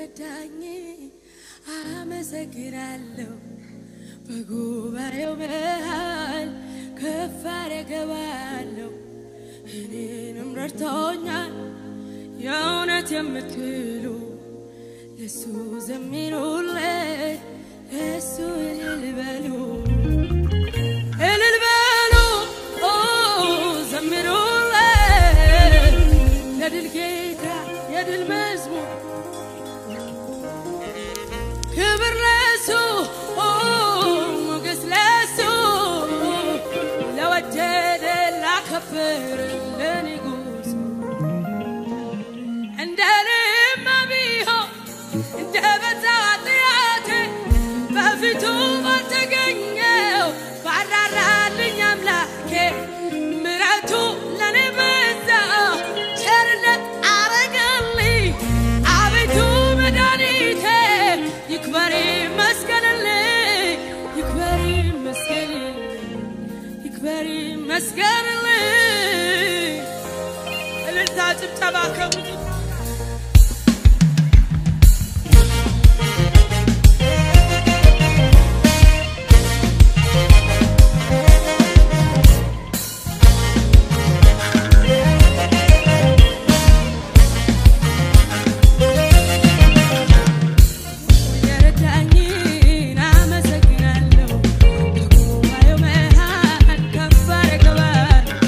ስለረዳኝ አመሰግናለሁ። በጉባኤው መሃል ከፍ አደርገዋለሁ። እኔንም ረድቶኛል የእውነት የምትሉ ለሱ ዘምሩለት፣ ለሱ እልል በሉ እልል በሉ ኦ ዘምሩለት፣ ለድል ጌታ የድል መዝሙር ክብር ለሱ ኦ ሞገስ ለሱ ለወደደ ላከብር ለንጉሥ እንደ ልማ ቢሆን እንደ በዛ ጥያቴ በፊቱ ባልተገኘው ባራራልኝ አምላኬ ምረቱ ለኔ በዛ ቸርነት አረገልኝ አቤቱ መድኃኒቴ ይክበር ይመስገንልኝ ይክበር ይመስገንልኝ ይክበር ይመስገንልኝ እልልታ ጭብጨባ ከሙት የረዳኝን አመሰግናለሁ። በጉባኤው መሃል ከፍ አደርገዋለሁ።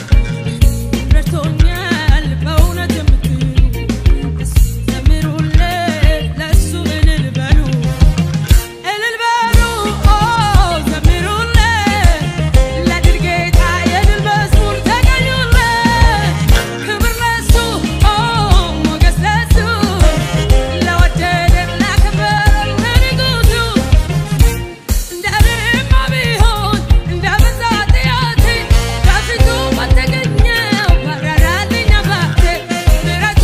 ረድቶኛል በእውነት የምትሉ ለሱ ዘምሩለት፣ ለሱ እልል በሉ እልል በሉ ኦ ዘምሩለት፣ ለድል ጌታ የድል መዝሙር ተገኙለት። ክብር ለሱ ኦ ሞገስ ለሱ ለወደደን ላከበረን ለንጉሡ እንደ ልማ ቢሆን እንደ በዛ ጥያቴ በፊቱ ባልተገኘው ባራራልኝ አምላኬ ምሕረቱ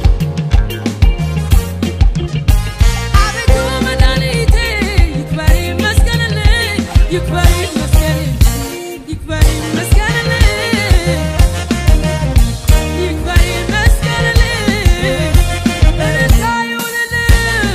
አቤቱ መድኃኒቴ ይክበር ይመስገንልኝ ይክበር ይመስገንልኝ ይክበር ይመስገንልኝ ይክበር ይመስገንልኝ እልልታ ይሁንልኝ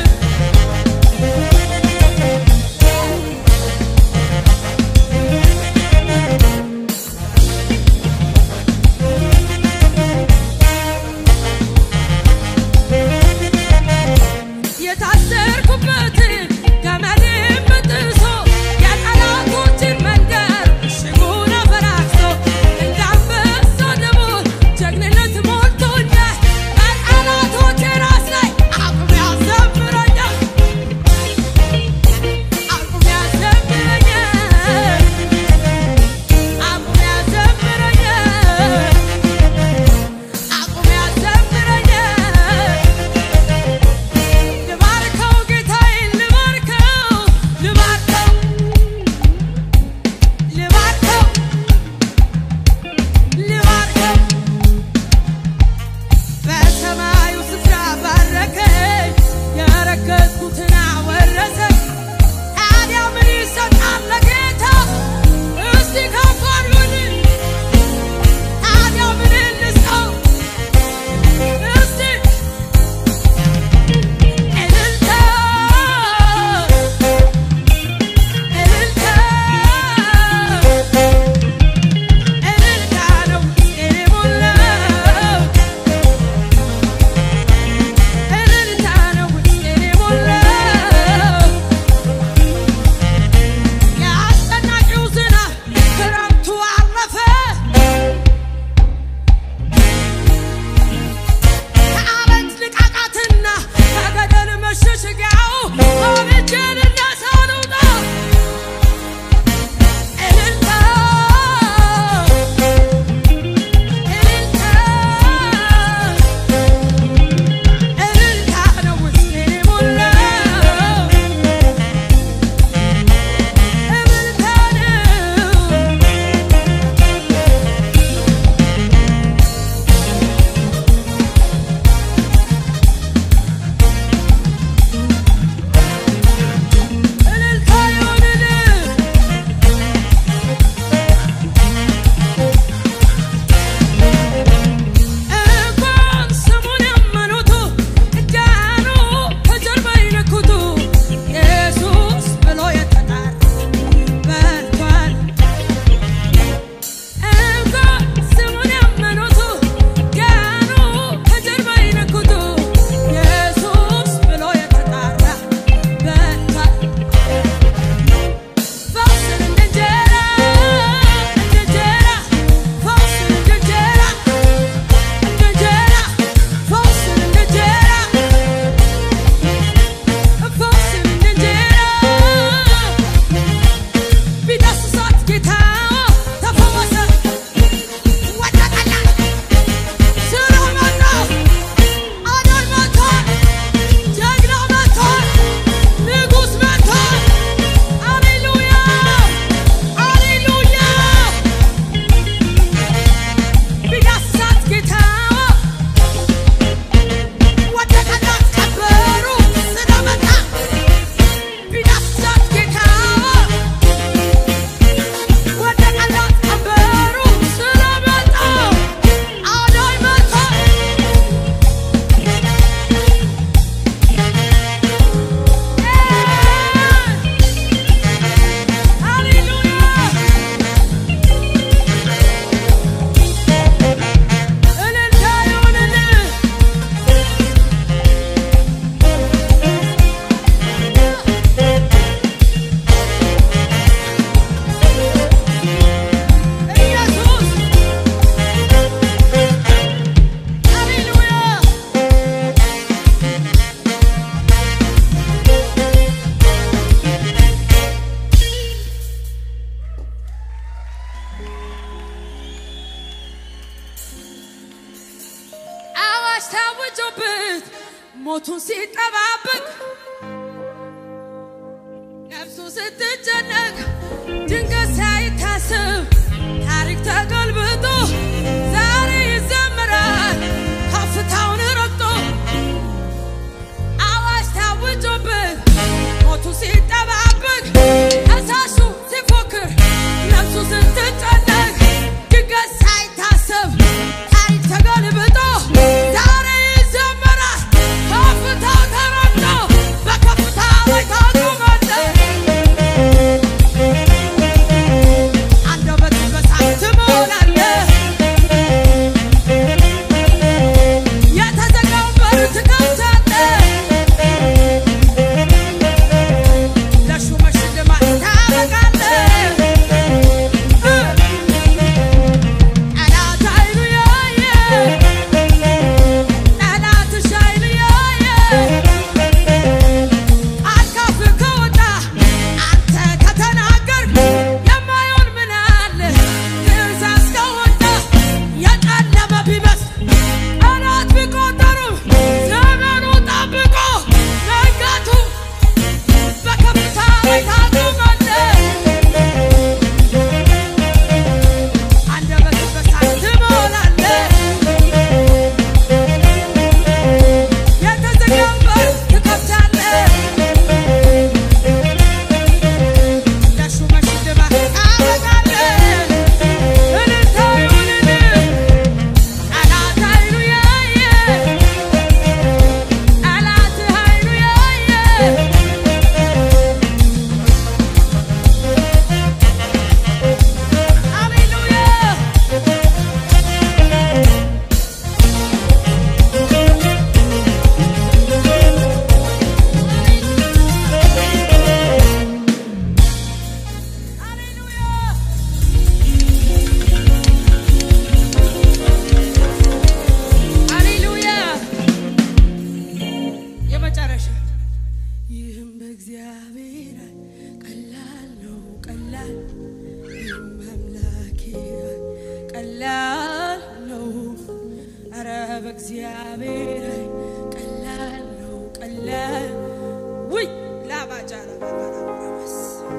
የታሰርኩበትን ገመድን በጥሶ የጠላቶችን መንደር ሽጉን አፈራርሶ እንደ አንበሳ ደቦል ጀግንነት ሞልቶኛል። በጠላቶቼ ራስ ላይ አቁም ያዘምረኛል አቁም ያዘምረኛል አቁም ያዘምረኛል አቁም ያዘምረኛል ልባርከው ጌታዬን ሲጠባበቅ ነፍሱ ስትጨነቅ ድንገት ሳይታሰብ ታሪክ ተገልብጦ ዛሬ ይዘምራል ከፍታውን ረግጦ አዋጅ ታውጆበት ሞቱ ሲጠባበቅ ከሳሹ ሲፎክር ነፍሱ ስትጨነቅ ድንገት ሳይታሰብ ታሪክ ተገልብጦ ዛሬ ይዘምራል ከፍታው ተረግጦ በከፍታ ላይ ታቆማለህ አንደበት በሳት ትሞላለህ የተዘጋውን በር ትከፍታለህ ለሹመት ሽልማት ታበቃለህ ጠላት አይኑ ያየ ጠላትሽ አይኑ ያየ አካፍ ከወጣ አንተ ከተናገር የማይሆን ምን አለ? ትእዛዝ ከወጣ የጨለመ ቢመስል ቀናት ቢቆጠሩም ዘመኑ ጠብቆ መንጋቱ በከፍታ ላይ ታቆማለህ። አንደበትህ በሳት ትሞላለህ። የተዘጋውን በር ትከፍታለህ። ለሹመት ሽልማት ታበቃለህ። እልልታ ይሁንልህ። ጠላት አይኑ ያየ ጠላትህ አይኑ ያየ ሃሌሉያ ሃሌሉያ ሃሌሉያ የመጨረሻ ይህም በእግዚአብሔር ቀላል ነው ቀላል ይህም በአምላኬ ቀላል ነው ኧረ በእግዚአብሔር ቀላል ነው ቀላል ውይ ላባጃ ላባባላባስ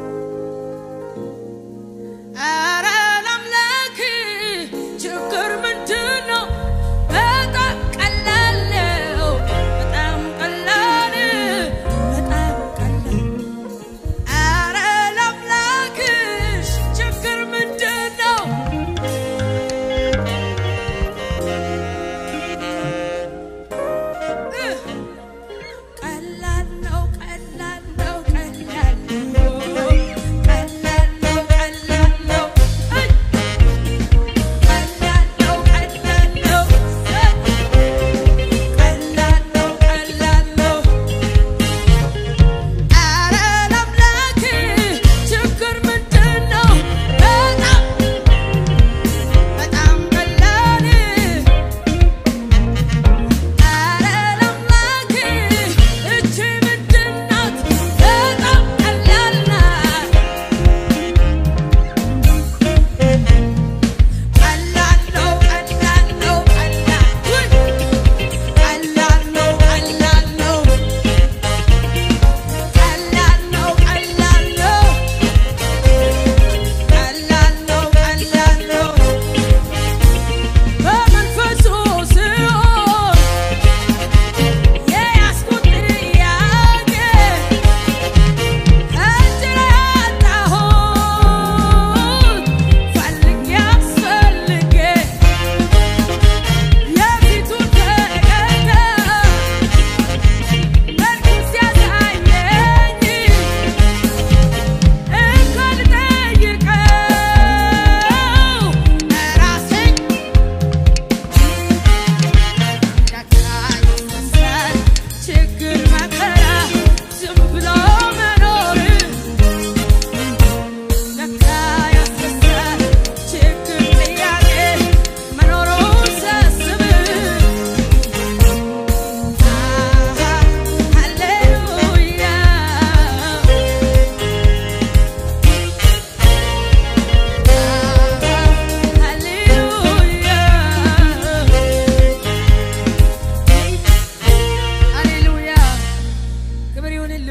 ኧረ ለአምላክ ችግር ምንድን ነው? በጣም ቀላል ነው። በጣም ቀላል በጣም ቀላል ኧረ ለአምላክሽ ችግር ምንድን ነው?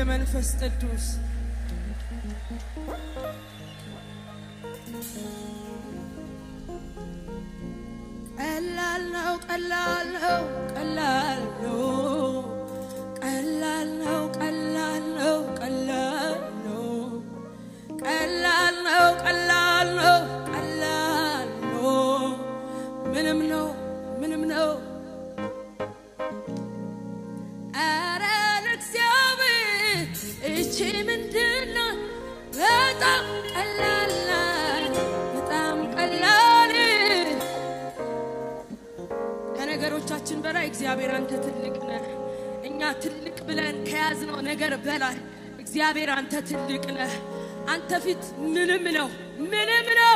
መንፈስ ቅዱስ ቀላል ነው ቀላል ነው ቀላል ነው ቀላል ነው ቀላል ነው ቀላል ነው ቀላል ነው ቀላል ነው ቀላል ነው ምንም ነው ምንም ነው ኧረ ለእግዚአብሔር እቺ ምንድን ናት? በጣም ቀላል ናት፣ በጣም ቀላል ከነገሮቻችን በላይ እግዚአብሔር አንተ ትልቅ ነህ። እኛ ትልቅ ብለን ከያዝነው ነገር በላይ እግዚአብሔር አንተ ትልቅ ነህ። አንተ ፊት ምንም ነው ምንም ነው።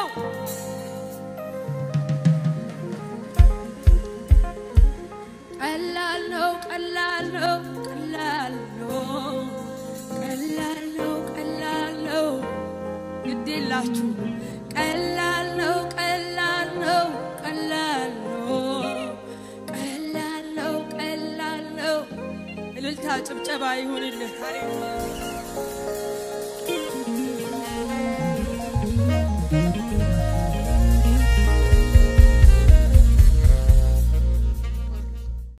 ቀላል ነው ቀላል ነው ቀላል ነው ቀላል ነው ቀላል ነው ግድ የላችሁ ቀላል ነው ቀላል ነው ቀላል ነው ቀላል ነው ቀላል ነው እልልታ ጭብጨባ ይሁንልህ ሃሌሉያ